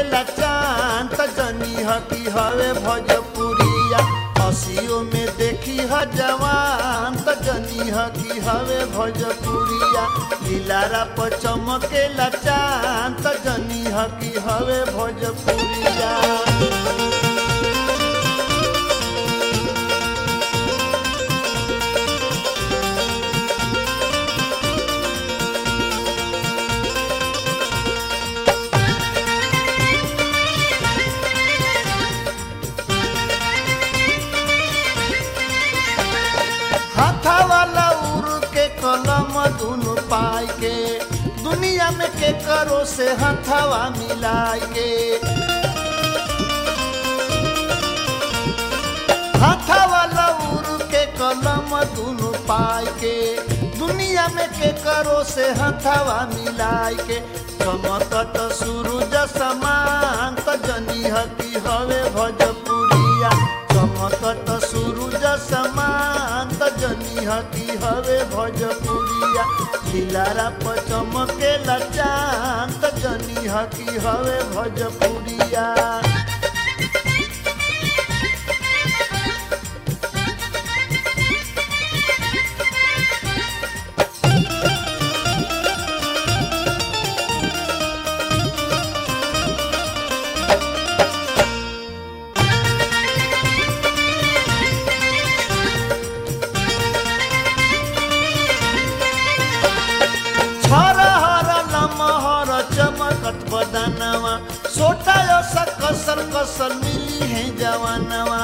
चांद जनी ह की हवे भोजपुरिया हसियो में देखी ह जवान त जनी ह की हवे भोजपुरिया लीलारा पर चमकेला चांद त जनी ह की हवे भोजपुरिया हाथा वाला उड़ के कलम दुनु पाई के दुनिया में के करो से हथवा मिलाई के हाथा वाला उड़ के कलम दुनु पाई के दुनिया में के करो से हथवा मिलाई के चमकत सूरज समान त जनी हकी हवे भोजपुरिया चमकत सूरज समान त जनी हकी हवे भोजपुरिया दिलारा पर चमकेला चांद त जनी हकी हवे भोजपुरिया हर लमहर चमकत बदनवा सोटा सा कसल कसल मिली है जवानवा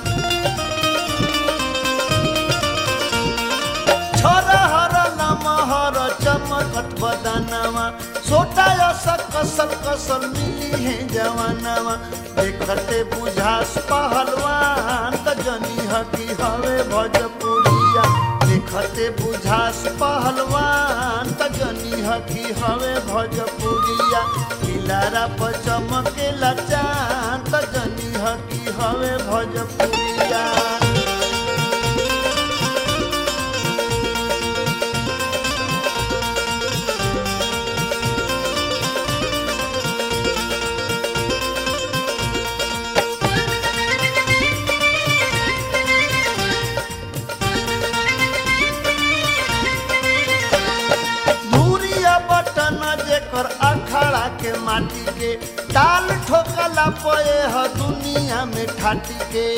हर लमहर चमकत बदनवा सोटा सा कसल कसल मिली है जवानवा देखते बुझास पहलवान त जनी हकी हवे भोजपुरिया देखते बुझास पहलवान त जनी हकी हवे भोजपुरिया किलारा पर चमकेला चांद त जनी हकी हवे भोजपुरिया धूरिया बटन जेकर अखाड़ा के माटी के ताल ठोकला पए ह दुनिया में ठाटी के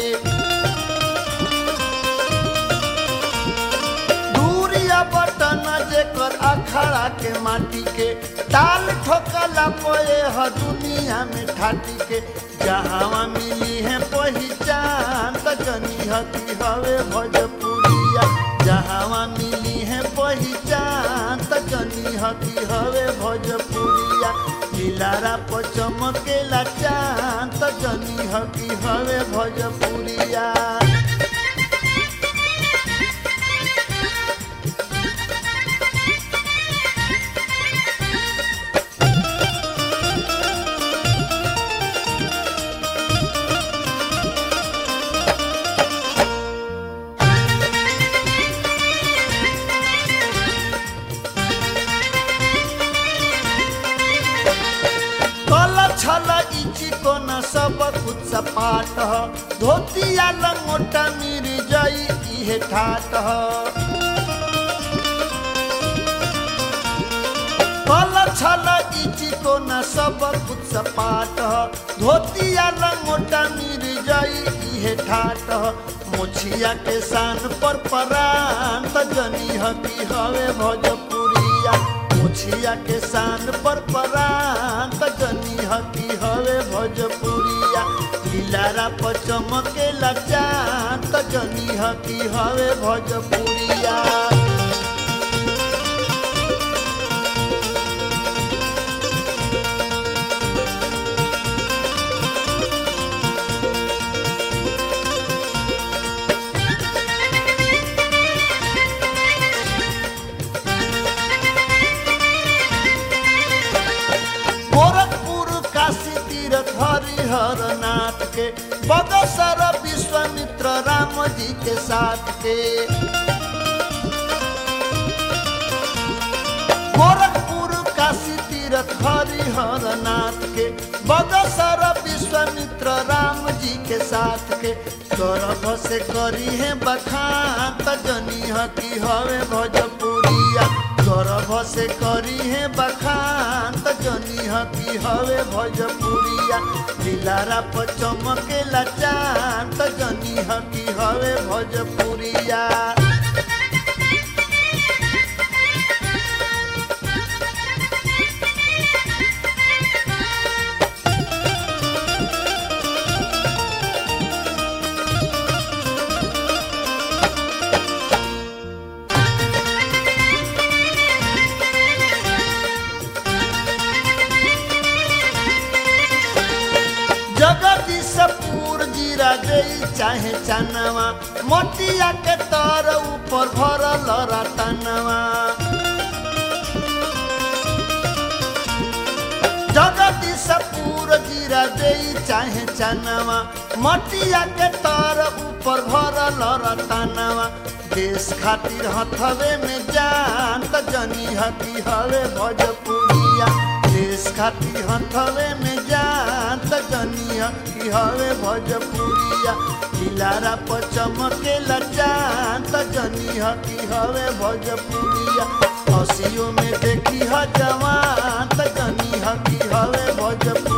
धूरिया बटन जेकर अखाड़ा के माटी के ताल ठोकला पए ह दुनिया में ठाटी के जहाँ मिली है पहचान त जनी हकी हवे भोजपुरिया जहाँ मिली है पहचान त जनी हकी हवे भोजपुरिया दिलारा पर चमकेला चांद त जनी हकी हवे भोजपुरिया कल छल इची कोन सब कुछ सपाट ह धोतिया लंगोटा मिर जई इहे ठाट ह कल छल इची कोन सब कुछ सपाट ह धोतिया लंगोटा मिर जई इहे ठाट ह मुछिया के शान पर परान त जनी हकी हवे भोजपुरिया मुछिया के शान पर परान त जनी हकी हवे भोजपुरिया दिलारा पर चमकेला चांद त जनी हकी हवे भोजपुरिया गोरखपुर काशी तीर्थ हरिहर नाथ के बगसर विश्वामित्र राम जी के साथ के गोरखपुर काशी तीर्थ तीरथ हरिहर नाथ के बगसर विश्वामित्र राम जी के साथ के गर्भ से करी है बखान त जनी की हवे भोजपुरिया गर्भ से करी है बखान त जनी की हवे भोजपुरिया दिलारा पर चमकेला चांद त जनी की हवे भोजपुरिया जगदीशपुर जीरा गई चाहे चनवा मोतिया के तर ऊपर भरल रतनवा जगदीशपुर जीरा गई चाहे चनवा मोतिया के तर ऊपर भरल रतनवा देश खातिर हथवे में जान त जनी हकी हवे भोजपुरिया देश खातिर हथवे में जान त जनी हकी हवे भोजपुरिया दिलारा पर चमकेला जान त जनी हकी हवे भोजपुरिया हसियो में देखी ह जवान त जनी हकी हवे भोजपुरिया